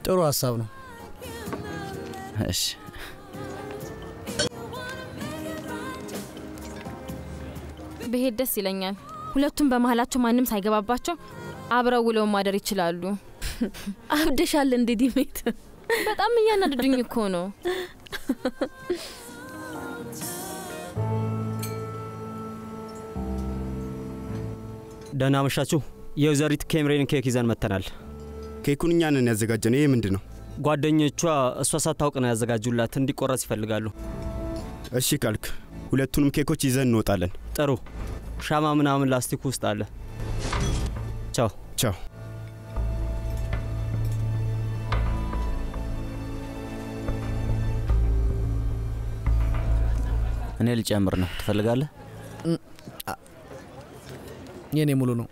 ጥሩ ሀሳብ ነው። እሺ ብሄድ ደስ ይለኛል። ሁለቱም በመሀላቸው ማንም ሳይገባባቸው አብረው ውለው ማደር ይችላሉ። አብደሻል እንዴ ዲሜት? በጣም እያናደዱኝ እኮ ነው። ደህና መሻችሁ። የወይዘሪት ኬምሬን ኬክ ይዘን መጥተናል። ኬኩን እኛ ነን ያዘጋጀነው። ይህ ምንድን ነው? ጓደኞቿ እሷ ሳታውቅ ነው ያዘጋጁላት። እንዲቆረስ ይፈልጋሉ። እሺ ካልክ ሁለቱንም ኬኮች ይዘን እንወጣለን። ጥሩ። ሻማ ምናምን ላስቲክ ውስጥ አለ። ቻው ቻው። እኔ ልጨምር ነው ትፈልጋለህ? የኔ ሙሉ ነው።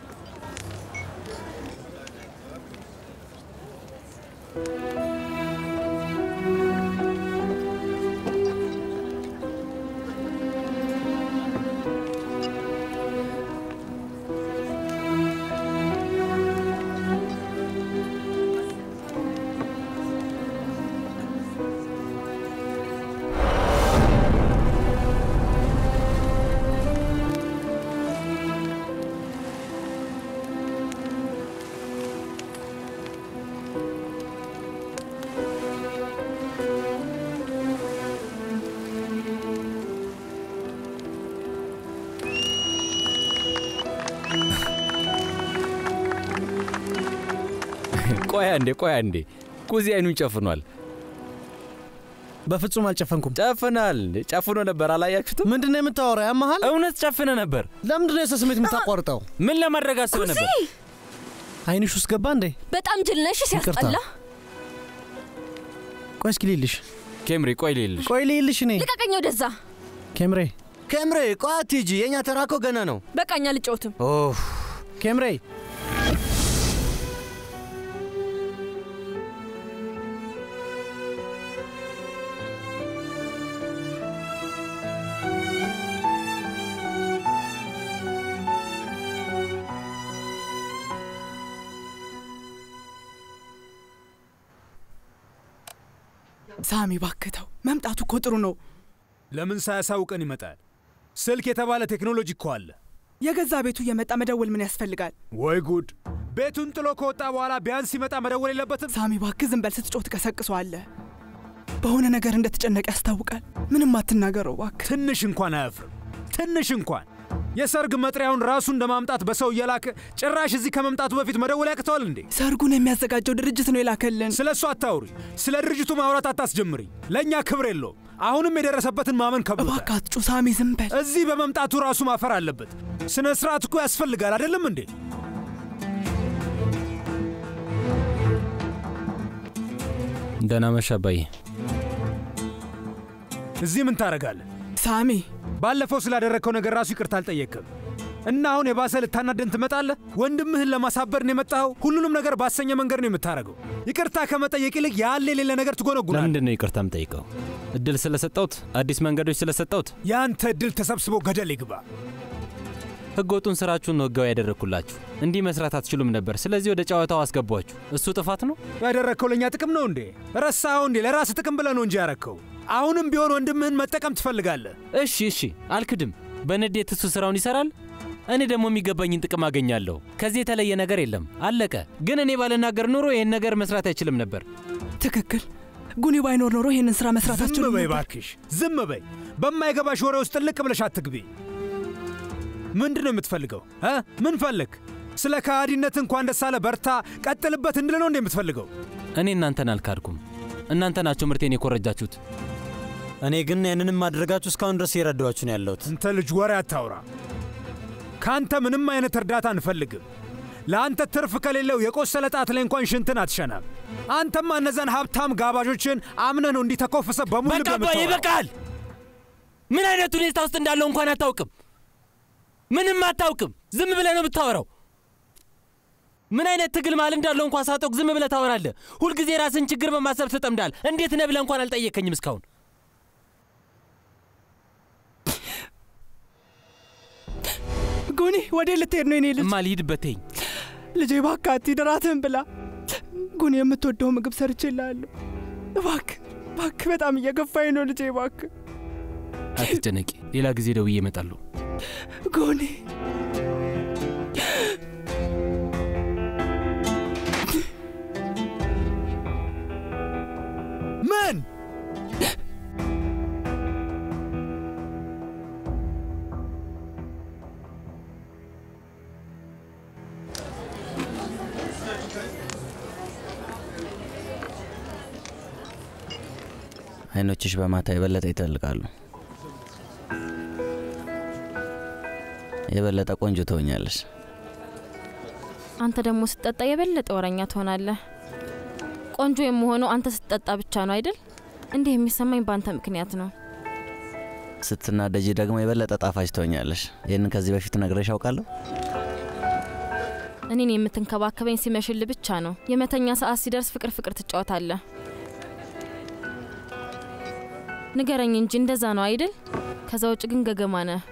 ቆይ አንዴ ቆይ አንዴ ኩዚ አይኑን ጨፍኗል። በፍጹም አልጨፈንኩም። ጨፍናል እንዴ? ጨፍኖ ነበር አላያችሁትም? ምንድን ነው የምታወራው? ያመሃል? እውነት ጨፍነ ነበር። ለምንድን ነው የሰው ስሜት የምታቋርጠው? ምን ለማድረግ አስበህ ነበር? አይንሽ ውስጥ ገባ እንዴ? በጣም ጅል ነሽ ሲያስጠላ። ቆይ እስኪ ልይልሽ። ኬምሪ ቆይ ልይልሽ። ቆይ ልይልሽ። እኔ ልቀቀኝ ወደዛ። ኬምሬ ኬምሬ ቆይ አትሂጂ፣ የእኛ ተራ እኮ ገና ነው። በቃኛ ልጫወትም። ኬምሬ ሳሚ ባክተው፣ መምጣቱ እኮ ጥሩ ነው። ለምን ሳያሳውቀን ይመጣል? ስልክ የተባለ ቴክኖሎጂ እኮ አለ። የገዛ ቤቱ እየመጣ መደወል ምን ያስፈልጋል? ወይ ጉድ! ቤቱን ጥሎ ከወጣ በኋላ ቢያንስ ሲመጣ መደወል የለበትም? ሳሚ ባክ ዝም በል፣ ስትጮህ ትቀሰቅሰዋለህ። በሆነ ነገር እንደተጨነቀ ያስታውቃል። ምንም አትናገረው ባክ። ትንሽ እንኳን አያፍርም። ትንሽ እንኳን የሰርግ መጥሪያውን ራሱ እንደ ማምጣት በሰው እየላከ ጭራሽ እዚህ ከመምጣቱ በፊት መደወል ያቅተዋል እንዴ? ሰርጉን የሚያዘጋጀው ድርጅት ነው የላከልን። ስለ እሱ አታውሪ። ስለ ድርጅቱ ማውራት አታስጀምሪ። ለእኛ ክብር የለውም። አሁንም የደረሰበትን ማመን ከብዶታል። እባክህ አትጩህ ሳሚ፣ ዝም በል። እዚህ በመምጣቱ ራሱ ማፈር አለበት። ስነ ስርዓት እኮ ያስፈልጋል አይደለም እንዴ? ደህና መሽ አባዬ። እዚህ ምን ታደርጋለህ? ሳሚ ባለፈው ስላደረግከው ነገር ራሱ ይቅርታ አልጠየቅም እና አሁን የባሰ ልታናደን ትመጣለህ? ወንድምህን ለማሳበር ነው የመጣኸው። ሁሉንም ነገር ባሰኘ መንገድ ነው የምታደርገው። ይቅርታ ከመጠየቅ ይልቅ ያለ የሌለ ነገር ትጎነጉናለህ። ለምንድን ነው ይቅርታ የምጠይቀው? እድል ስለሰጠሁት፣ አዲስ መንገዶች ስለሰጠሁት። የአንተ እድል ተሰብስቦ ገደል ይግባ። ህገ ወጡን ስራችሁን ነው ህጋዊ ያደረግኩላችሁ። እንዲህ መስራት አትችሉም ነበር። ስለዚህ ወደ ጨዋታው አስገቧችሁ። እሱ ጥፋት ነው ያደረግከው ለእኛ ጥቅም ነው እንዴ? ረሳኸው እንዴ? ለራስህ ጥቅም ብለህ ነው እንጂ ያረግከው። አሁንም ቢሆን ወንድምህን መጠቀም ትፈልጋለህ። እሺ እሺ፣ አልክድም። በንዴት እሱ ስራውን ይሰራል፣ እኔ ደግሞ የሚገባኝን ጥቅም አገኛለሁ። ከዚህ የተለየ ነገር የለም። አለቀ። ግን እኔ ባልናገር ኑሮ ይህን ነገር መስራት አይችልም ነበር። ትክክል። ጉኒ ባይኖር ኖሮ ይህንን ስራ መስራት ዝም አትችሉም በይ ነበር። እባክሽ፣ ዝም በይ። በማይገባሽ ወሬ ውስጥ ጥልቅ ብለሽ አትግቢ። ምንድን ነው የምትፈልገው? እ ምን ፈልግ? ስለ ከሃዲነት እንኳን ደስ አለ በርታ፣ ቀጥልበት እንድል ነው እንዴ የምትፈልገው? እኔ እናንተን አልካድኩም። እናንተ ናቸው ምርቴን የኮረጃችሁት። እኔ ግን ያንንም ማድረጋችሁ እስካሁን ድረስ እየረዳኋችሁ ነው ያለሁት። አንተ ልጅ ወሬ አታውራ። ከአንተ ምንም አይነት እርዳታ አንፈልግም። ለአንተ ትርፍ ከሌለው የቆሰለ ጣት ላይ እንኳን ሽንትን አትሸናም። አንተማ እነዛን ሀብታም ጋባዦችን አምነህ ነው እንዲህ ተኮፍሰ በሙሉ በቃ አባዬ ይበቃል። ምን አይነት ሁኔታ ውስጥ እንዳለው እንኳን አታውቅም። ምንም አታውቅም። ዝም ብለህ ነው የምታወራው። ምን አይነት ትግል መሃል እንዳለው እንኳን ሳታውቅ ዝም ብለህ ታወራለህ። ሁልጊዜ ራስን ችግር በማሰብ ትጠምዳል። እንዴት ነህ ብለህ እንኳን አልጠየከኝም እስካሁን። ጉኒ ወዴት ልትሄድ ነው የኔ ልጅ? እማ ልሂድበት ተይኝ። ልጄ እባክህ አትሂድ፣ እራትህን ብላ። ጉን የምትወደው ምግብ ሰርቼልሃለሁ። እባክህ እባክህ፣ በጣም እየገፋኝ ነው ልጄ፣ እባክህ አትጨነቂ፣ ሌላ ጊዜ ደውዬ እመጣለሁ። ጎኔ ምን አይኖችሽ በማታ የበለጠ ይተልቃሉ። የበለጠ ቆንጆ ትሆኛለሽ። አንተ ደግሞ ስትጠጣ የበለጠ ወረኛ ትሆናለህ። ቆንጆ የምሆነው አንተ ስትጠጣ ብቻ ነው አይደል? እንዲህ የሚሰማኝ በአንተ ምክንያት ነው። ስትናደጂ ደግሞ የበለጠ ጣፋጭ ትሆኛለሽ። ይህንን ከዚህ በፊት ነግሬሽ አውቃለሁ? እኔን የምትንከባከበኝ ሲመሽል ብቻ ነው። የመተኛ ሰዓት ሲደርስ ፍቅር ፍቅር ትጫወታለህ። ንገረኝ እንጂ እንደዛ ነው አይደል? ከዛ ውጭ ግን ገገማ ነህ።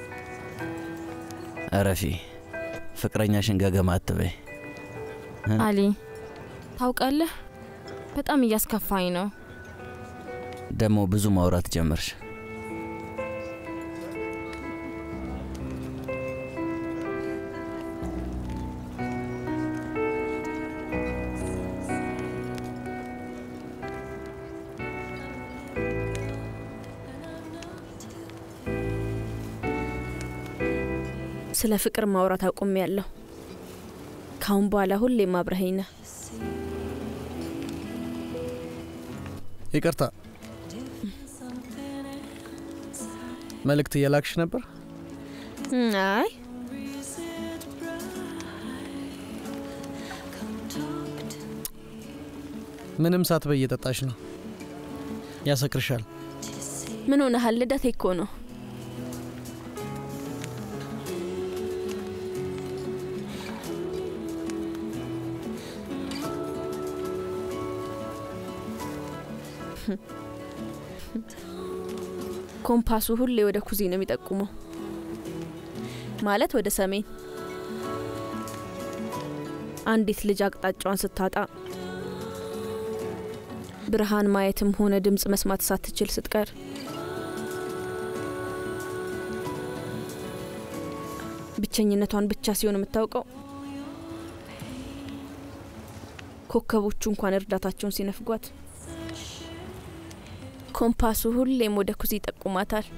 እረፊ። ፍቅረኛሽን ገገማ አትበይ። አሊ ታውቃለህ፣ በጣም እያስከፋኝ ነው። ደግሞ ብዙ ማውራት ጀመርሽ። ስለ ፍቅር ማውራት አቁሜ ያለሁ። ካሁን በኋላ ሁሌም አብረኸኝ ነህ። ይቅርታ፣ መልእክት እየላክሽ ነበር? አይ ምንም ሳትበይ እየጠጣሽ ነው። ያሰክርሻል። ምን ሆነሃል? ልደቴ እኮ ነው። ኮምፓሱ ሁሌ ወደ ኩዚ ነው የሚጠቁመው፣ ማለት ወደ ሰሜን። አንዲት ልጅ አቅጣጫዋን ስታጣ ብርሃን ማየትም ሆነ ድምፅ መስማት ሳትችል ስትቀር ብቸኝነቷን ብቻ ሲሆን የምታውቀው ኮከቦቹ እንኳን እርዳታቸውን ሲነፍጓት ኮምፓሱ ሁሌም ወደ ኩዚ ይጠቁማታል።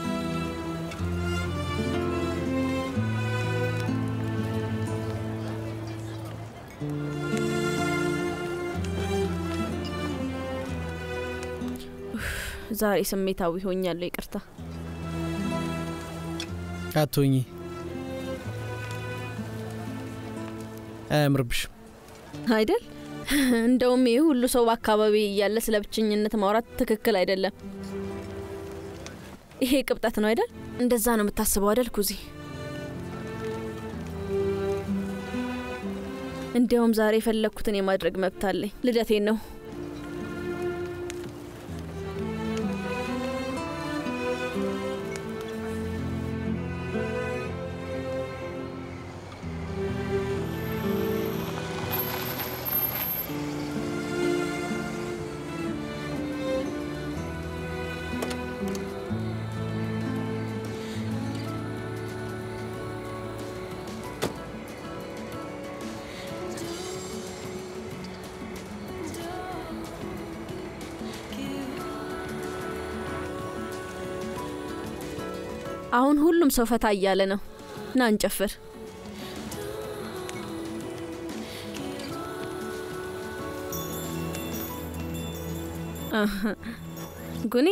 ዛሬ ስሜታዊ ሆኛለሁ። ይቅርታ። አትሆኚ፣ አያምርብሽም አይደል? እንደውም ይህ ሁሉ ሰው በአካባቢ እያለ ስለ ብቸኝነት ማውራት ትክክል አይደለም። ይሄ ቅብጠት ነው አይደል? እንደዛ ነው የምታስበው አይደል ኩዚ? እንዲያውም ዛሬ የፈለግኩትን የማድረግ መብት አለኝ። ልደቴን ነው። አሁን ሁሉም ሰው ፈታ እያለ ነው። ና እንጨፍር። አሀ፣ ጉኒ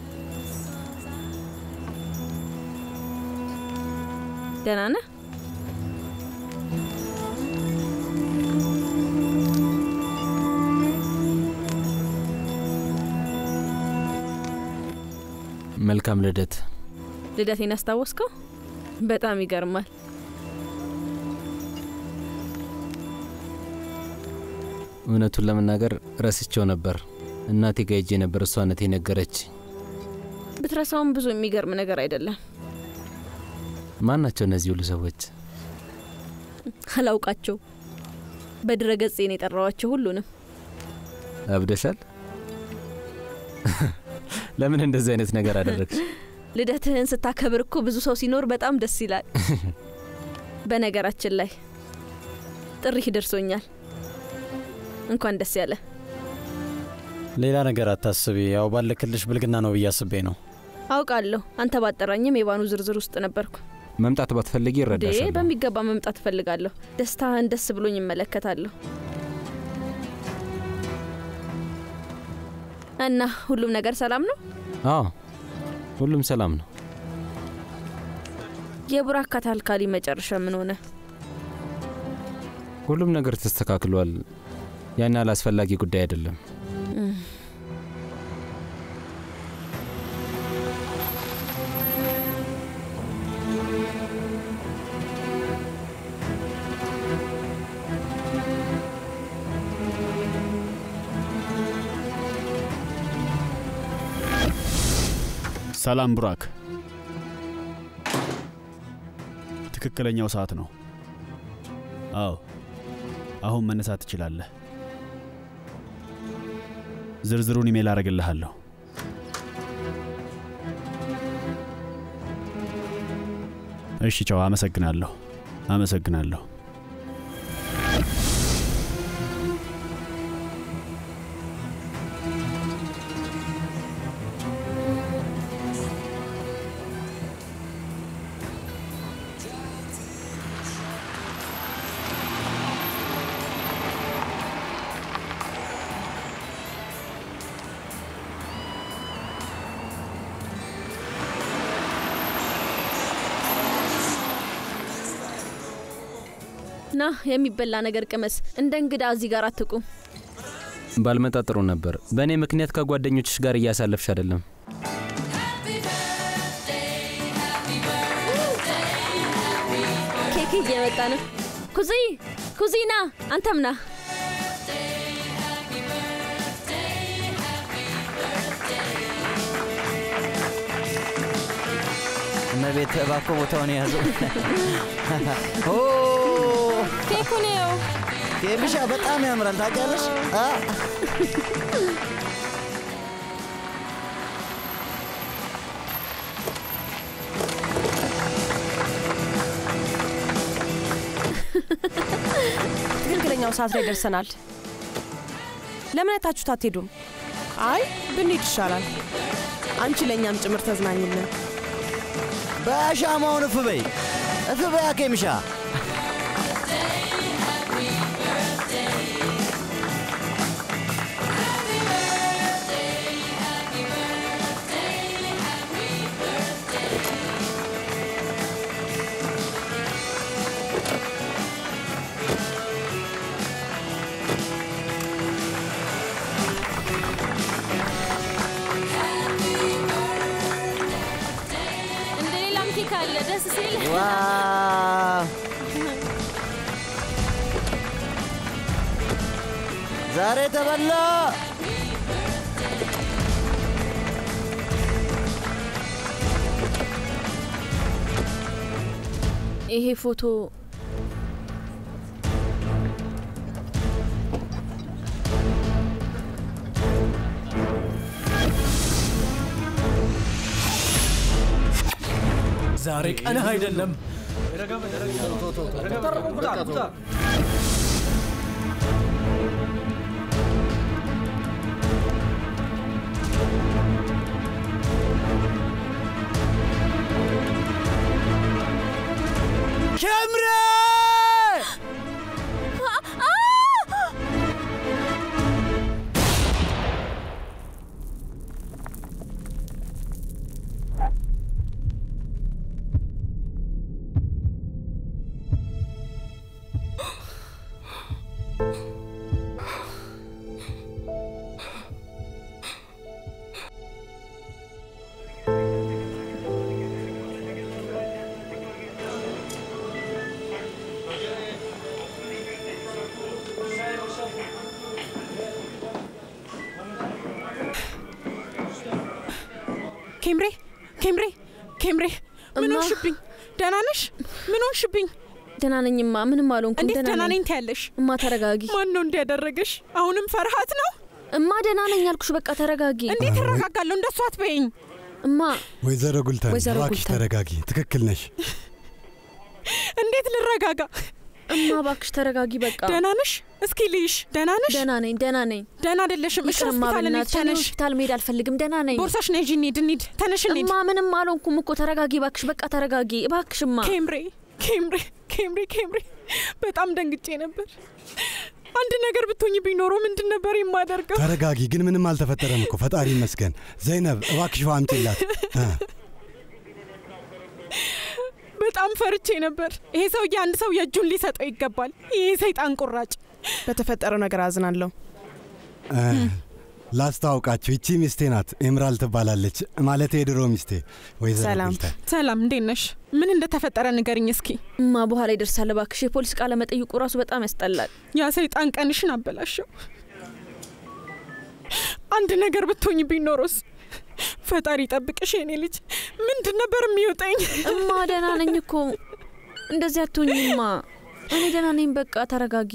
ደህና ነህ? መልካም ልደት። ልደቴን አስታወስከው? በጣም ይገርማል። እውነቱን ለመናገር ረስቼው ነበር። እናቴ ጋ ሄጄ ነበር፣ እሷ ነት የነገረች። ብትረሳውም ብዙ የሚገርም ነገር አይደለም። ማን ናቸው እነዚህ ሁሉ ሰዎች? አላውቃቸው። በድረ ገጼ ነው የጠራዋቸው ሁሉንም። አብደሻል። ለምን እንደዚህ አይነት ነገር አደረግሽ? ልደትህን ስታከብር እኮ ብዙ ሰው ሲኖር በጣም ደስ ይላል። በነገራችን ላይ ጥሪህ ደርሶኛል። እንኳን ደስ ያለ። ሌላ ነገር አታስቢ። ያው ባለክልሽ ብልግና ነው ብዬ አስቤ ነው። አውቃለሁ አንተ ባጠራኝም የባኑ ዝርዝር ውስጥ ነበርኩ። መምጣት ባትፈልጊ ዴ ይረዳሻል። በሚገባ መምጣት እፈልጋለሁ። ደስታህን ደስ ብሎኝ እመለከታለሁ። እና ሁሉም ነገር ሰላም ነው? አዎ ሁሉም ሰላም ነው። የቡራካ ታልካሊ መጨረሻ ምን ሆነ? ሁሉም ነገር ተስተካክሏል። ያን ያህል አስፈላጊ ጉዳይ አይደለም። እም፣ ሰላም ቡራክ፣ ትክክለኛው ሰዓት ነው። አዎ አሁን መነሳት ትችላለህ። ዝርዝሩን ኢሜል አረግልሃለሁ። እሺ፣ ቻው። አመሰግናለሁ። አመሰግናለሁ። ና የሚበላ ነገር ቅመስ። እንደ እንግዳ እዚህ ጋር አትቁም። ባልመጣ ጥሩ ነበር። በእኔ ምክንያት ከጓደኞችሽ ጋር እያሳለፍሽ አይደለም። ኬክ እየመጣ ነው። ኩዚ ኩዚ ና፣ አንተም ና። እመቤት እባክዎ ቦታውን የያዙ። ኦ ኬኩን ይኸው። ኬሚሻ በጣም ያምራል ታውቂያለሽ። አ ትክክለኛው ሰዓት ላይ ደርሰናል። ለምን አይታችሁት አትሄዱም? አይ ብንሄድ ይሻላል። አንቺ ለእኛም ጭምር ተዝናኝልን። በሻማውን እፍ በይ እፍ በያ ኬሚሻ። እንደ ሌላም ኬክ አለ ደስ ሲል ዋው ዛሬ ተበላ። ይሄ ፎቶ ዛሬ ቀንህ አይደለም። ኬምሬ ኬምሬ ኬምሬ ኬምሬ ምን ሆንሽብኝ? ደህና ነሽ? ምን ሆንሽብኝ? ደህና ነኝማ፣ ምንም አልሆንኩም። እንዴት ደህና ደህና ነኝ ነኝ ትያለሽ? እማ፣ ተረጋጊ። ማን ነው እንዲያደረገሽ? አሁንም ፈርሃት ነው? እማ፣ ደህና ነኝ አልኩሽ። በቃ ተረጋጊ። እንዴት እረጋጋለሁ? እንደሱ አትበይኝ እማ። ወይዘሮ ጉልተን ወይዘሮ እባክሽ ጉልተን። ተረጋጊ። ትክክል ነሽ። እንዴት ልረጋጋ? እማ እባክሽ ተረጋጊ። በቃ ደህና ነሽ? እስኪ ልይሽ። ደህና ነሽ? ደህና ነኝ፣ ደህና ነኝ። ደህና አይደለሽም። እሺ ይቅርማ ሆስፒታል እንሂድ። በእናትሽ፣ እኔ ተነሽ። ሆስፒታል መሄድ አልፈልግም። ደህና ነኝ። ቦርሳሽ ነይ፣ እንሂድ፣ እንሂድ። ተነሽ፣ እንሂድ። እማ ምንም አልሆንኩም እኮ ተረጋጊ እባክሽ። በቃ ተረጋጊ እባክሽማ። ኬምሬ ኬምሬ ኬምሬ ኬምሬ በጣም ደንግጬ ነበር። አንድ ነገር ብትሆኝ ቢኖሮ ምንድን ነበር የማደርገው? ተረጋጊ። ግን ምንም አልተፈጠረም እኮ ፈጣሪ ይመስገን። ዘይነብ እባክሽ ውሃ አምጪላት። እ፣ በጣም ፈርቼ ነበር። ይሄ ሰውዬ አንድ ሰው የእጁን ሊሰጠው ይገባል። ይሄ ሰይጣን ቁራጭ። በተፈጠረው ነገር አዝናለሁ። እ፣ ላስተዋውቃችሁ፣ ይቺ ሚስቴ ናት። ኤምራል ትባላለች። ማለት የድሮ ሚስቴ ወይዘሮ ሰላም ጉልተን። ሰላም፣ እንዴት ነሽ? ምን እንደተፈጠረ ንገርኝ እስኪ። እማ በኋላ ይደርሳል እባክሽ። የፖሊስ ቃለ መጠይቁ ራሱ በጣም ያስጠላል። ያ ሰይጣን ቀንሽን አበላሸው። አንድ ነገር ብትሆኝ ቢኖሮስ? ፈጣሪ ጠብቅሽ የኔ ልጅ። ምንድን ነበር የሚውጠኝ? እማ ደህና ነኝ እኮ እንደዚህ አትሆኝማ። እኔ ደህና ነኝ። በቃ ተረጋጊ።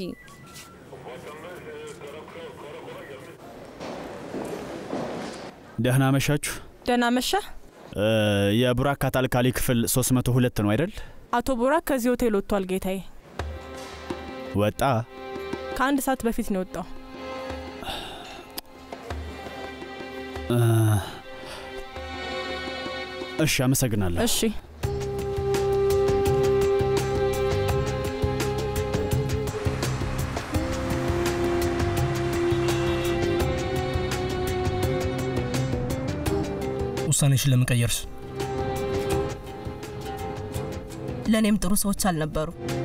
ደህና መሻችሁ። ደህና መሻ። እ፣ የቡራክ ካታልካሊ ክፍል 302 ነው አይደል? አቶ ቡራክ ከዚህ ሆቴል ወጥቷል ጌታዬ። ወጣ። ከአንድ ሰዓት በፊት ነው የወጣው። እ፣ እሺ፣ አመሰግናለሁ። እሺ ውሳኔሽን ለምን ቀየርሽ? ለእኔም ጥሩ ሰዎች አልነበሩ።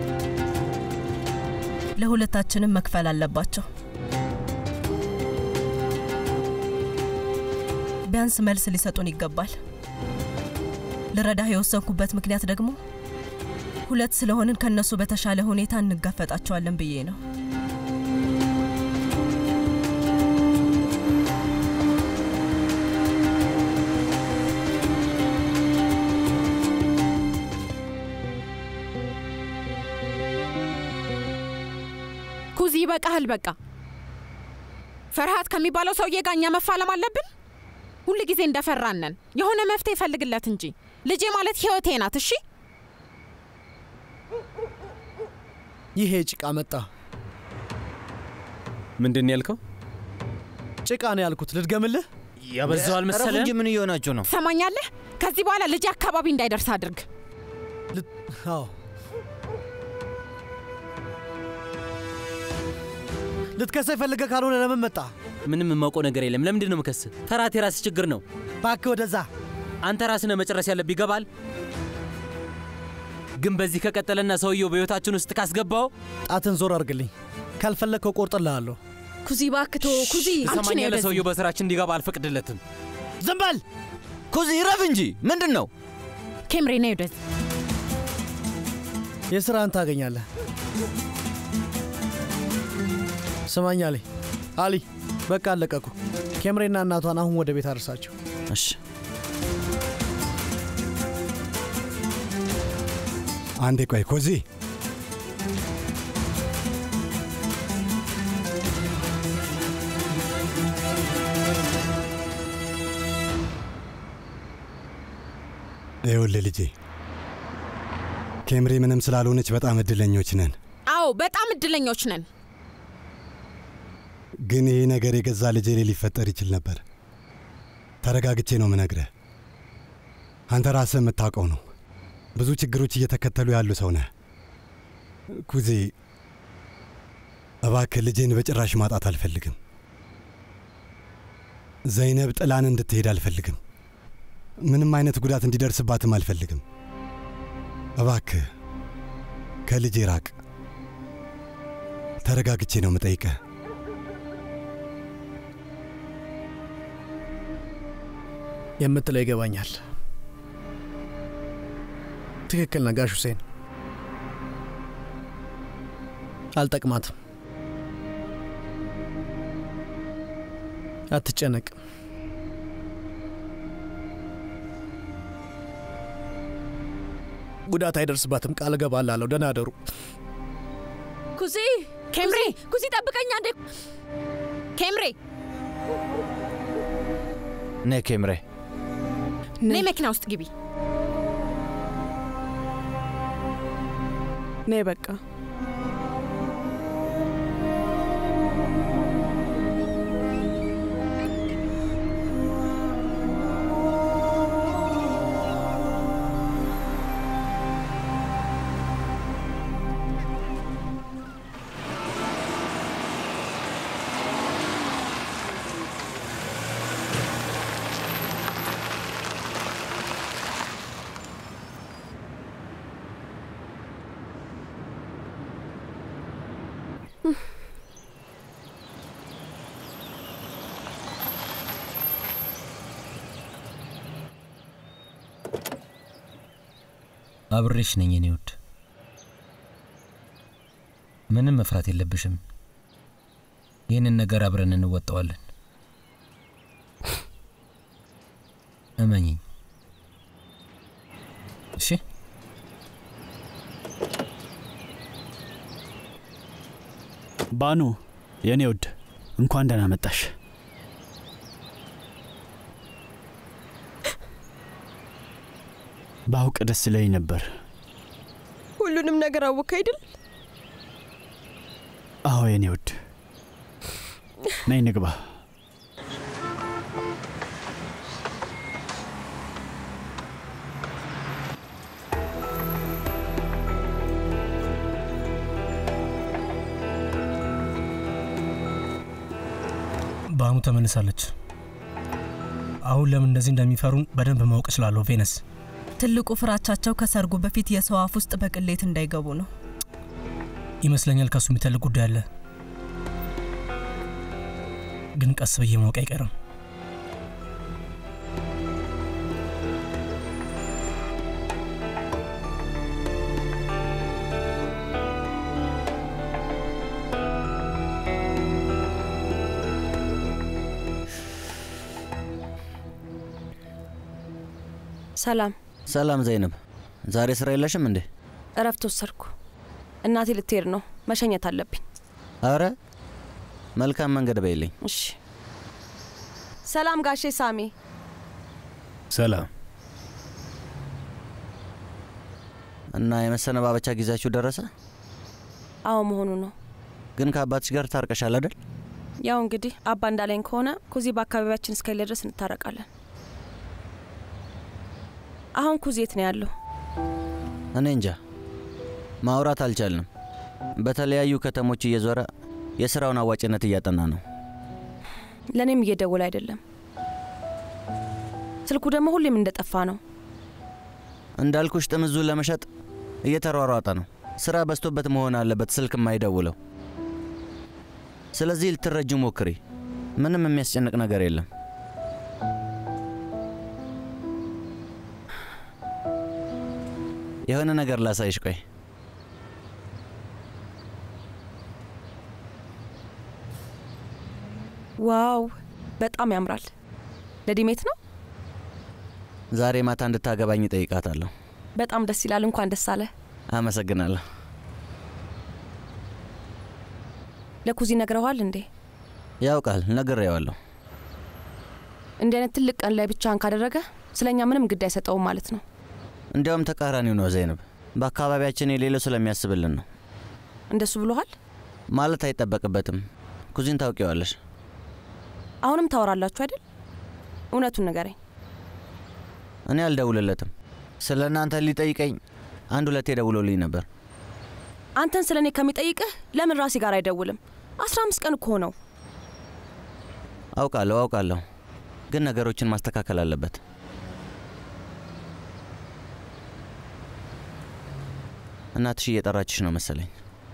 ለሁለታችንም መክፈል አለባቸው። ቢያንስ መልስ ሊሰጡን ይገባል። ልረዳህ የወሰንኩበት ምክንያት ደግሞ ሁለት ስለሆንን ከነሱ በተሻለ ሁኔታ እንጋፈጣቸዋለን ብዬ ነው። ኩዚ ይበቃሃል። በቃ ፈርሃት ከሚባለው ሰውዬ ጋር እኛ መፋለም አለብን። ሁል ጊዜ እንደፈራነን የሆነ መፍትሄ ይፈልግለት እንጂ ልጄ ማለት ህይወቴ ናት። እሺ ይሄ ጭቃ መጣ። ምንድን ያልከው? ጭቃ ነው ያልኩት። ልድገምልህ? ያበዛው አልመሰለህም? እንጂ ምን እየሆናችሁ ነው? ትሰማኛለህ? ከዚህ በኋላ ልጄ አካባቢ እንዳይደርስ አድርግ። አዎ ልትከሰው የፈለገ ካልሆነ ለምን መጣ? ምንም የማውቀው ነገር የለም። ለምንድን ነው የምከስህ? ፈራት የራስህ ችግር ነው። እባክህ ወደዛ። አንተ ራስህ ነህ መጨረስ ያለብህ። ይገባል? ግን በዚህ ከቀጠለና ሰውየው በህይወታችን ውስጥ ካስገባው ጣትን ዞር አድርግልኝ። ካልፈለግከው ቆርጥልሃለሁ። ኩዚ እባክህ ተው። ኩዚ ትሰማኛለህ? ሰውየው በስራችን እንዲገባ አልፈቅድለትም። ዝም በል ኩዚ፣ ረፍ እንጂ ምንድን ነው? ኬምሬ ነይ ወደዚህ። የስራህን ታገኛለህ። ስማኝ አሊ፣ አሊ በቃ አለቀኩ። ኬምሬና እናቷን አሁን ወደ ቤት አድርሳቸው። እሺ አንዴ ቆይ ኮዚ፣ ይኸውልህ ልጄ ኬምሬ ምንም ስላልሆነች በጣም እድለኞች ነን። አዎ በጣም እድለኞች ነን። ግን ይህ ነገር የገዛ ልጄ ላይ ሊፈጠር ይችል ነበር። ተረጋግቼ ነው ምነግረህ። አንተ ራስህ የምታውቀው ነው። ብዙ ችግሮች እየተከተሉ ያሉ ሰው ነህ። ኩዜ፣ እባክህ ልጄን በጭራሽ ማጣት አልፈልግም። ዘይነብ ጥላን እንድትሄድ አልፈልግም። ምንም አይነት ጉዳት እንዲደርስባትም አልፈልግም። እባክህ ከልጄ ራቅ። ተረጋግቼ ነው ምጠይቀህ። የምትለው ይገባኛል። ትክክል ነህ ጋሽ ሁሴን። አልጠቅማትም። አትጨነቅ። ጉዳት አይደርስባትም። ቃል እገባላለሁ። ደህና አደሩ። ኩዚ ኬምሬ ኩዚ ጠብቀኛ እንዴ ኬምሬ ነ ኬምሬ ነይ መኪና ውስጥ ግቢ። ነይ በቃ አብሬሽ ነኝ የኔ ውድ። ምንም መፍራት የለብሽም። ይህንን ነገር አብረን እንወጣዋለን። እመኝኝ። እሺ ባኑ የኔ ውድ እንኳን ደህና መጣሽ። ባውቅ ደስ ይለኝ ነበር። ሁሉንም ነገር አወክ አይደል? አዎ የኔ ውድ፣ ነይ ንግባ። ባኑ ተመልሳለች። አሁን ለምን እንደዚህ እንደሚፈሩን በደንብ ማወቅ እችላለሁ ቬነስ። ትልቁ ፍራቻቸው ከሰርጉ በፊት የሰው አፍ ውስጥ በቅሌት እንዳይገቡ ነው። ይመስለኛል ከሱ የሚተልቅ ጉዳይ አለ፣ ግን ቀስ ብዬ ማወቅ አይቀርም። ሰላም ሰላም ዘይነብ፣ ዛሬ ስራ የለሽም እንዴ? እረፍት ወሰድኩ። እናቴ ልትሄድ ነው፣ መሸኘት አለብኝ። አረ መልካም መንገድ በይልኝ። እሺ። ሰላም ጋሼ ሳሚ። ሰላም። እና የመሰነባበቻ ጊዜያችሁ ደረሰ? አዎ መሆኑ ነው። ግን ከአባትሽ ጋር ታርቀሻል አይደል? ያው እንግዲህ አባ እንዳለኝ ከሆነ ኩዚ በአካባቢያችን እስከሌለ ድረስ እንታረቃለን። አሁን ኩዚ የት ነው ያለው? እኔ እንጃ፣ ማውራት አልቻልንም። በተለያዩ ከተሞች እየዞረ የስራውን አዋጭነት እያጠና ነው። ለእኔም እየደወለ አይደለም። ስልኩ ደግሞ ሁሌም እንደጠፋ ነው። እንዳልኩሽ ጥምዙን ለመሸጥ እየተሯሯጠ ነው። ስራ በዝቶበት መሆን አለበት ስልክ የማይደውለው። ስለዚህ ልትረጁ ሞክሪ። ምንም የሚያስጨንቅ ነገር የለም። የሆነ ነገር ላሳይሽ። ቆይ ዋው በጣም ያምራል። ለዲሜት ነው። ዛሬ ማታ እንድታገባኝ ጠይቃታለሁ። በጣም ደስ ይላል። እንኳን ደስ አለ። አመሰግናለሁ። ለኩዚ ነግረዋል እንዴ? ያውቃል፣ ነግሬዋለሁ። እንዲህ አይነት ትልቅ ቀን ላይ ብቻህን ካደረገ ስለ እኛ ምንም ግድ አይሰጠውም ማለት ነው። እንዲያውም ተቃራኒው ነው ዘይነብ። በአካባቢያችን የሌለው ስለሚያስብልን ነው። እንደሱ ብሎሃል ማለት አይጠበቅበትም። ኩዚን ታውቂዋለሽ። አሁንም ታወራላችሁ አይደል? እውነቱን ንገረኝ። እኔ አልደውልለትም። ስለ እናንተ ሊጠይቀኝ አንድ ሁለቴ ደውሎልኝ ነበር። አንተን ስለ እኔ ከሚጠይቅህ ለምን ራሴ ጋር አይደውልም? አስራ አምስት ቀን እኮ ነው። አውቃለሁ አውቃለሁ፣ ግን ነገሮችን ማስተካከል አለበት። እናትሽ እየጠራችሽ ነው መሰለኝ።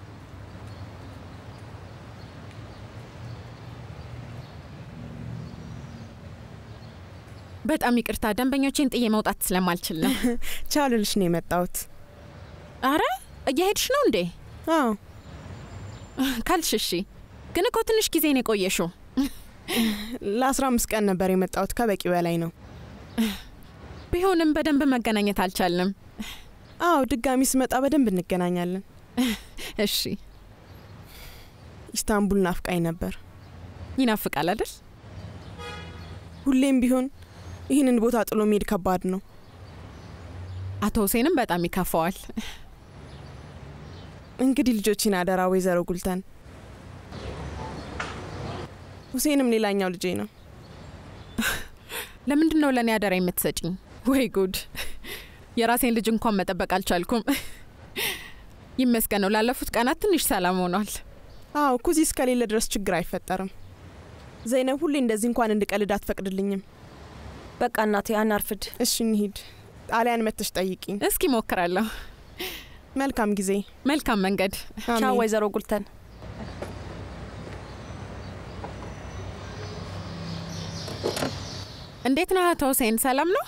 በጣም ይቅርታ፣ ደንበኞቼን ጥዬ መውጣት ስለማልችል ነው። ቻሉልሽ ነው የመጣሁት። አረ እየሄድሽ ነው እንዴ? አዎ ካልሽ እሺ። ግን እኮ ትንሽ ጊዜ ነው የቆየሽው። ለአስራ አምስት ቀን ነበር የመጣሁት። ከበቂ በላይ ነው። ቢሆንም በደንብ መገናኘት አልቻልንም። አዎ፣ ድጋሚ ስመጣ በደንብ እንገናኛለን። እሺ። ኢስታንቡል ናፍቃኝ ነበር። ይናፍቃል አይደል? ሁሌም ቢሆን ይህንን ቦታ ጥሎ መሄድ ከባድ ነው። አቶ ሁሴንም በጣም ይከፋዋል። እንግዲህ ልጆችን አደራ ወይዘሮ ጉልተን። ሁሴንም ሌላኛው ልጄ ነው። ለምንድን ነው ለእኔ አደራ የምትሰጭኝ? ወይ ጉድ! የራሴን ልጅ እንኳን መጠበቅ አልቻልኩም። ይመስገን ነው ላለፉት ቀናት ትንሽ ሰላም ሆኗል። አዎ ኩዚ እስከሌለ ድረስ ችግር አይፈጠርም። ዘይነብ ሁሌ እንደዚህ እንኳን እንድቀልድ አትፈቅድልኝም። በቃ እናቴ አናርፍድ። እሺ እንሂድ። ጣሊያን መተሽ ጠይቂኝ። እስኪ ሞክራለሁ። መልካም ጊዜ፣ መልካም መንገድ። ቻው ወይዘሮ ጉልተን። እንዴት ነህ አቶ ሁሴን? ሰላም ነው?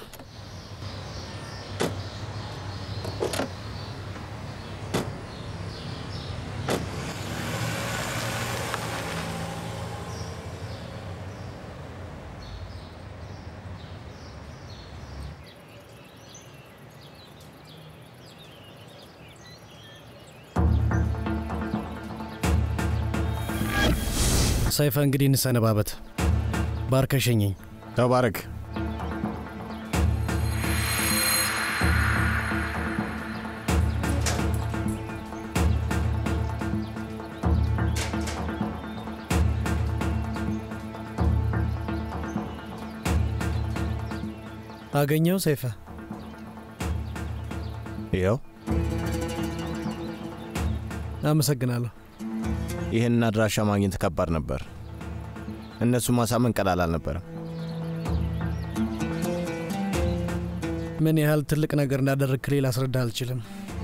ሰይፈ እንግዲህ እንሰነባበት። ባርከሸኘኝ። ተባረክ። አገኘው ሰይፈ? ይኸው አመሰግናለሁ። ይህንን አድራሻ ማግኘት ከባድ ነበር። እነሱ ማሳመን ቀላል አልነበረም። ምን ያህል ትልቅ ነገር እንዳደረግክ ሌላ አስረዳ አልችልም።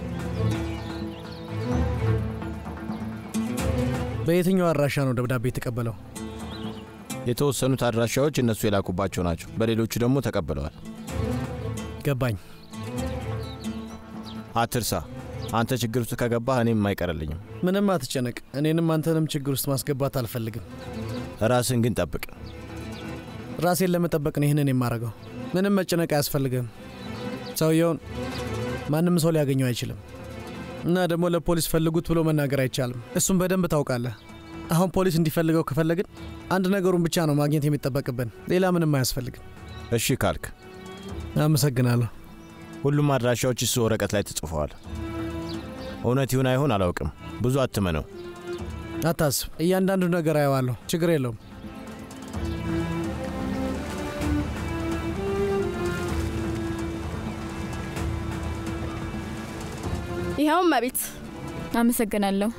በየትኛው አድራሻ ነው ደብዳቤ የተቀበለው? የተወሰኑት አድራሻዎች እነሱ የላኩባቸው ናቸው። በሌሎቹ ደግሞ ተቀብለዋል። ገባኝ። አትርሳ፣ አንተ ችግር ውስጥ ከገባህ እኔም አይቀርልኝም። ምንም አትጨነቅ። እኔንም አንተንም ችግር ውስጥ ማስገባት አልፈልግም። ራስን ግን ጠብቅ። ራሴን ለመጠበቅ ነው ይህንን የማደርገው። ምንም መጨነቅ አያስፈልግም። ሰውየውን ማንም ሰው ሊያገኘው አይችልም እና ደግሞ ለፖሊስ ፈልጉት ብሎ መናገር አይቻልም። እሱም በደንብ ታውቃለህ። አሁን ፖሊስ እንዲፈልገው ከፈለግን አንድ ነገሩን ብቻ ነው ማግኘት የሚጠበቅብን። ሌላ ምንም አያስፈልግም። እሺ ካልክ አመሰግናለሁ። ሁሉም አድራሻዎች እሱ ወረቀት ላይ ተጽፈዋል። እውነት ይሁን አይሆን አላውቅም። ብዙ አትመነው። አታስብ፣ እያንዳንዱ ነገር አየዋለሁ። ችግር የለውም። ይኸውም መቤት አመሰግናለሁ።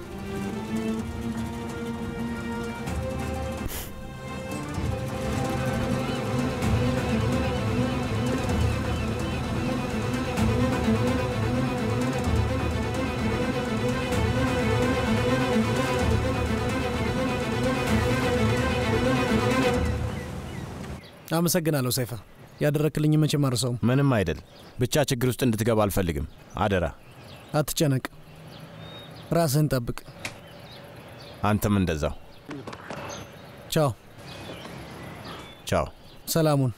አመሰግናለሁ ሰይፈ። ያደረክልኝ መቼም አርሰውም። ምንም አይደል። ብቻ ችግር ውስጥ እንድትገባ አልፈልግም። አደራ። አትጨነቅ፣ ራስህን ጠብቅ። አንተም እንደዛው። ቻው ቻው። ሰላሙን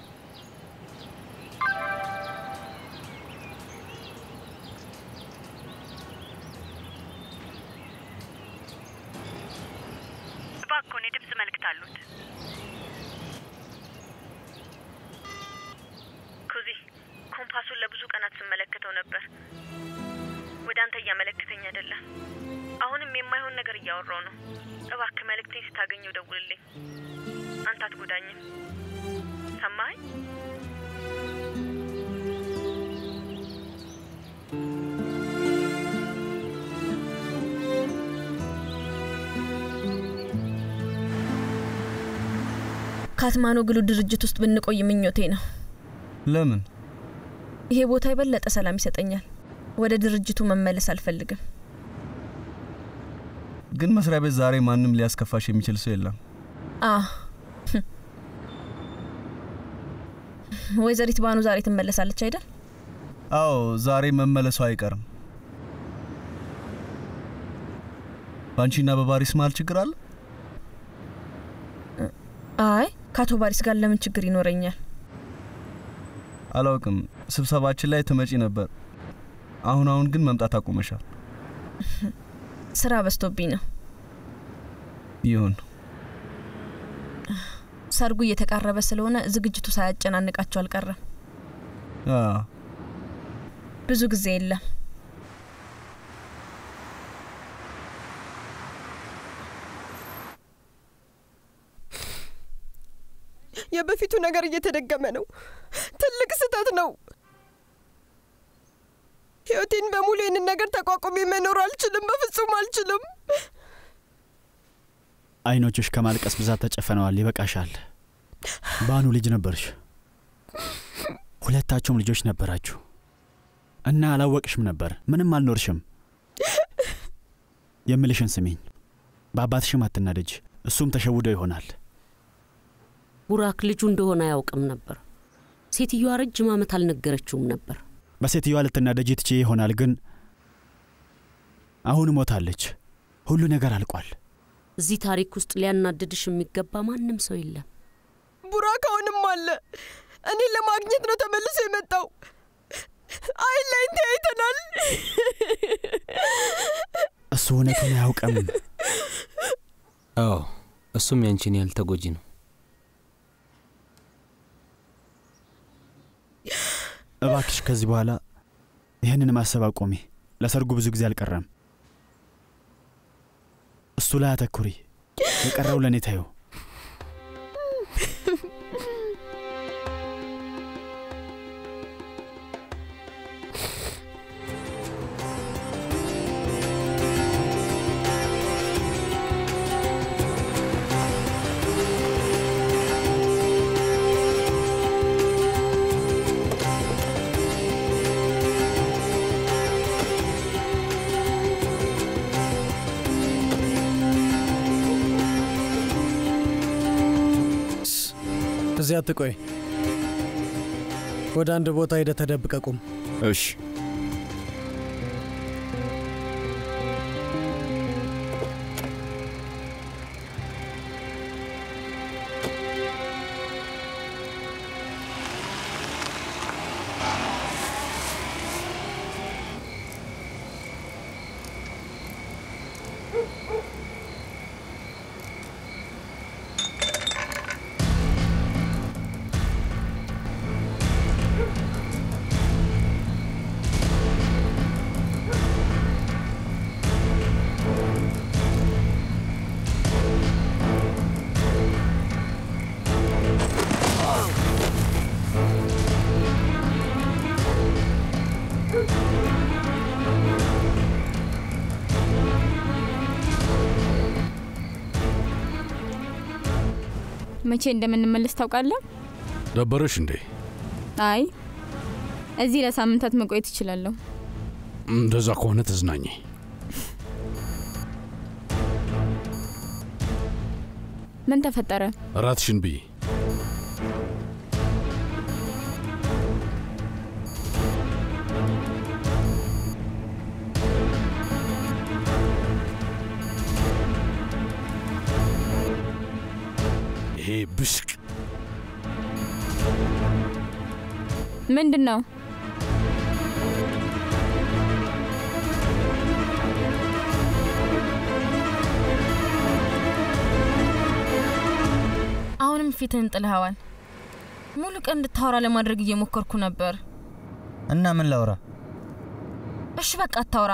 እባክዎን የድምፅ መልእክት አሉት። ኩዚ ኮምፓሱን ለብዙ ቀናት ስመለከተው ነበር። ወደ አንተ እያመለከተኝ አይደለም። አሁንም የማይሆን ነገር እያወራው ነው። እባክህ መልእክቴን ስታገኘው ደውልልኝ። አንተ አትጎዳኝም። ሰማኸኝ? ካትማኖግሉ ድርጅት ውስጥ ብንቆይ ምኞቴ ነው። ለምን? ይሄ ቦታ የበለጠ ሰላም ይሰጠኛል። ወደ ድርጅቱ መመለስ አልፈልግም። ግን መስሪያ ቤት ዛሬ ማንም ሊያስከፋሽ የሚችል ሰው የለም። አ ወይዘሪት ባኑ ዛሬ ትመለሳለች አይደል? አዎ ዛሬ መመለሱ አይቀርም። በአንቺና በባሪስ መሀል ችግር አለ? አይ ከአቶ ባሪስ ጋር ለምን ችግር ይኖረኛል? አላውቅም። ስብሰባችን ላይ ትመጪ ነበር። አሁን አሁን ግን መምጣት አቁመሻል። ስራ በዝቶብኝ ነው። ይሁን። ሰርጉ እየተቃረበ ስለሆነ ዝግጅቱ ሳያጨናንቃቸው አልቀረም። አ፣ ብዙ ጊዜ የለም። የበፊቱ ነገር እየተደገመ ነው። ትልቅ ስህተት ነው። ህይወቴን በሙሉ ይህንን ነገር ተቋቁሜ መኖር አልችልም። በፍጹም አልችልም። አይኖችሽ ከማልቀስ ብዛት ተጨፈነዋል። ይበቃሻል። ባኑ ልጅ ነበርሽ። ሁለታችሁም ልጆች ነበራችሁ እና አላወቅሽም ነበር። ምንም አልኖርሽም። የምልሽን ስሚኝ። በአባትሽም አትናደጅ። እሱም ተሸውዶ ይሆናል። ቡራክ ልጁ እንደሆነ አያውቅም ነበር። ሴትዮዋ ረጅም ዓመት አልነገረችውም ነበር። በሴትዮዋ ልትናደጅ ትቼ ይሆናል፣ ግን አሁን ሞታለች። ሁሉ ነገር አልቋል። እዚህ ታሪክ ውስጥ ሊያናድድሽ የሚገባ ማንም ሰው የለም። ቡራክ አሁንም አለ። እኔን ለማግኘት ነው ተመልሶ የመጣው። አይን ላይ ተያይተናል። እሱ እውነቱን አያውቅም። አዎ እሱም ያንቺን ያህል ተጎጂ ነው። እባክሽ ከዚህ በኋላ ይህንን ማሰብ አቆሚ። ለሰርጉ ብዙ ጊዜ አልቀረም። እሱ ላይ አተኩሪ። የቀረው ለእኔ ታየው። እዚያ አትቆይ። ወደ አንድ ቦታ ሄደ ተደብቀ ቁም። እሺ። መቼ እንደምንመለስ ታውቃለህ? ደበረሽ እንዴ? አይ እዚህ ለሳምንታት መቆየት እችላለሁ። እንደዛ ከሆነ ተዝናኝ። ምን ተፈጠረ? እራትሽን ብይ። ይሄ ብሽቅ ምንድን ነው? አሁንም ፊትህን ጥልኸዋል። ሙሉ ቀን እንድታወራ ለማድረግ እየሞከርኩ ነበር። እና ምን ላውራ? እሺ በቃ አታውራ።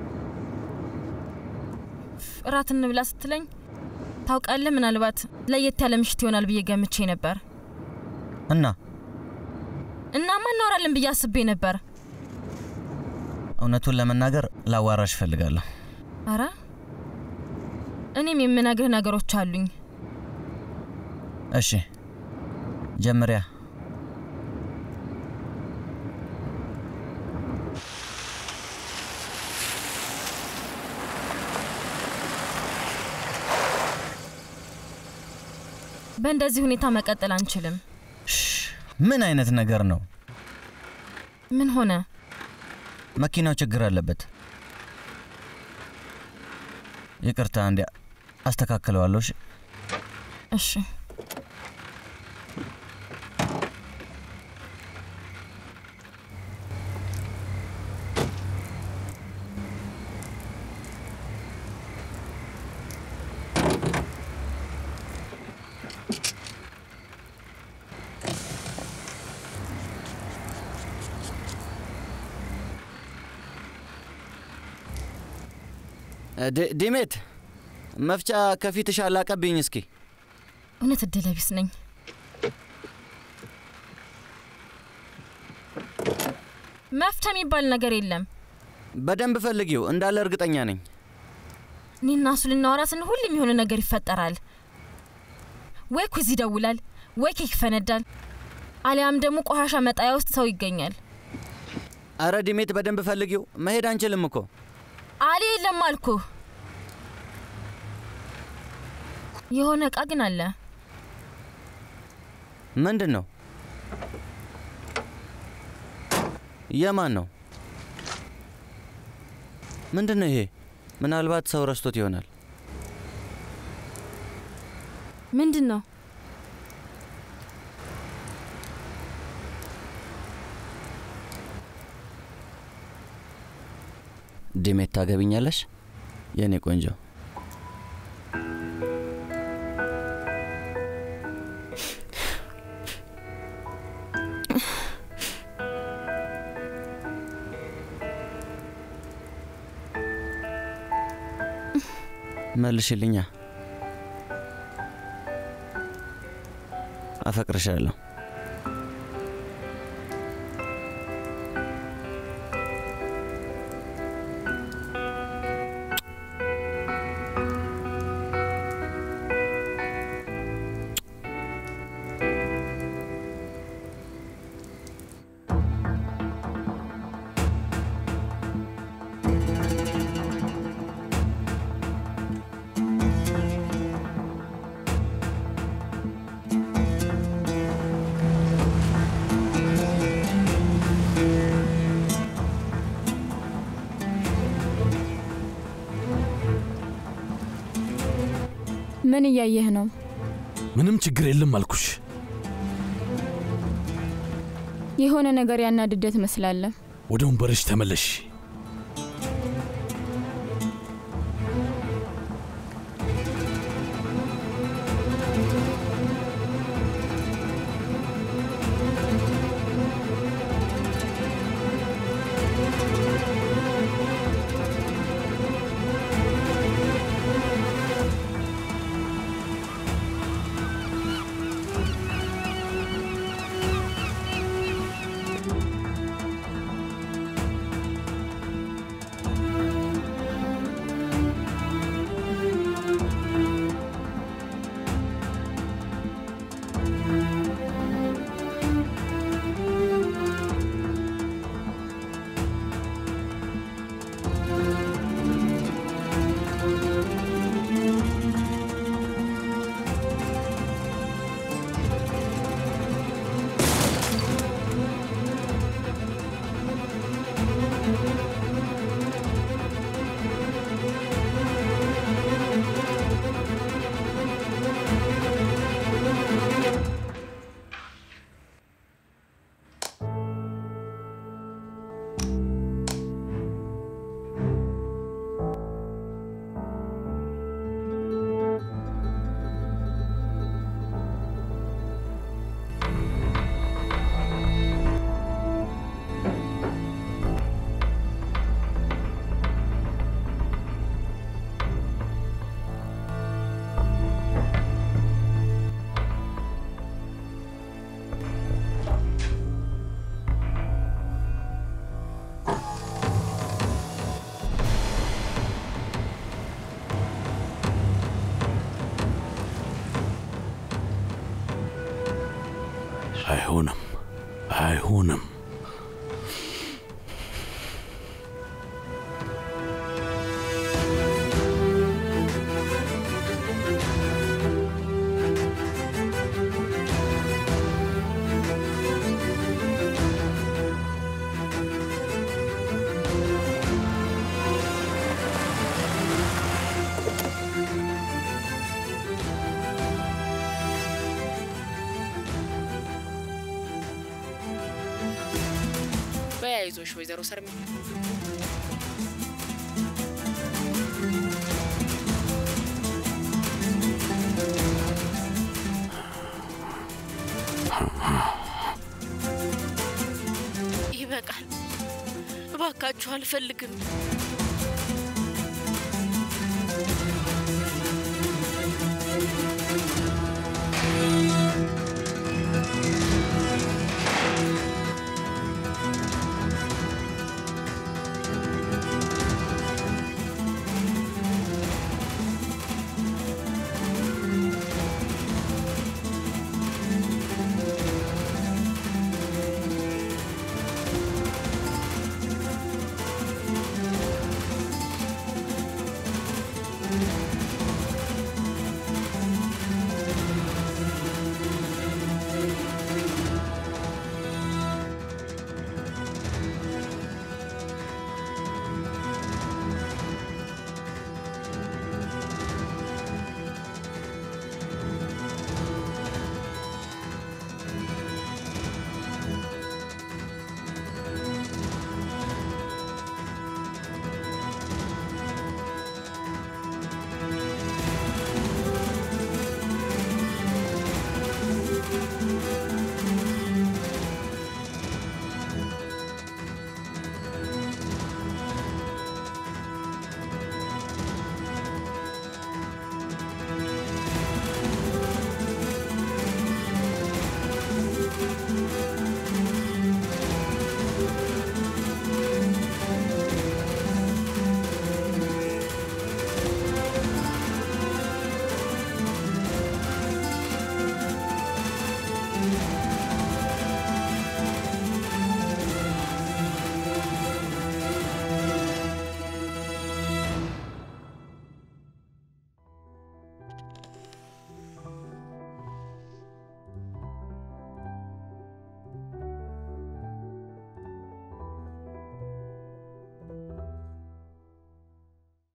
እራት እንብላ ስትለኝ ታውቃለህ፣ ምናልባት ለየት ያለ ምሽት ይሆናል ብዬ ገምቼ ነበር። እና እናማ እናወራለን ብዬ አስቤ ነበር። እውነቱን ለመናገር ላዋራሽ እፈልጋለሁ። አረ እኔም የምነግርህ ነገሮች አሉኝ። እሺ ጀምሪያ። በእንደዚህ ሁኔታ መቀጠል አንችልም። ምን አይነት ነገር ነው? ምን ሆነ? መኪናው ችግር አለበት። ይቅርታ፣ እንዲ አስተካክለዋለሁ። እሺ እሺ ዲ- ዲሜት መፍጫ ከፊትሽ አላቀብኝ እስኪ። እውነት እድለ ቢስ ነኝ። መፍቻ የሚባል ነገር የለም። በደንብ ፈልጊው እንዳለ እርግጠኛ ነኝ። እኔና እሱ ልናወራ ስንል ሁሌም የሆነ ነገር ይፈጠራል። ወይ ኩዚ ይደውላል፣ ወይ ኬክ ይፈነዳል፣ አሊያም ደግሞ ቆሻሻ መጣያ ውስጥ ሰው ይገኛል። አረ ዲሜት በደንብ ፈልጊው። መሄድ አንችልም እኮ። አሊ የለም አልኩ። የሆነ እቃ ግን አለ። ምንድን ነው? የማን ነው? ምንድን ነው ይሄ? ምናልባት ሰው ረስቶት ይሆናል። ምንድን ነው? ዲሜት ታገቢኛለሽ? የእኔ ቆንጆ መልሽልኛ። አፈቅርሻለሁ። ምን እያየህ ነው? ምንም ችግር የለም አልኩሽ። የሆነ ነገር ያናድደ ትመስላለህ። ወደ ወንበርሽ ተመለሽ። አይሆንም፣ አይሆንም። በያይዞሽ ወይዘሮ ሰርሚ ይበቃል። እባካችሁ አልፈልግም።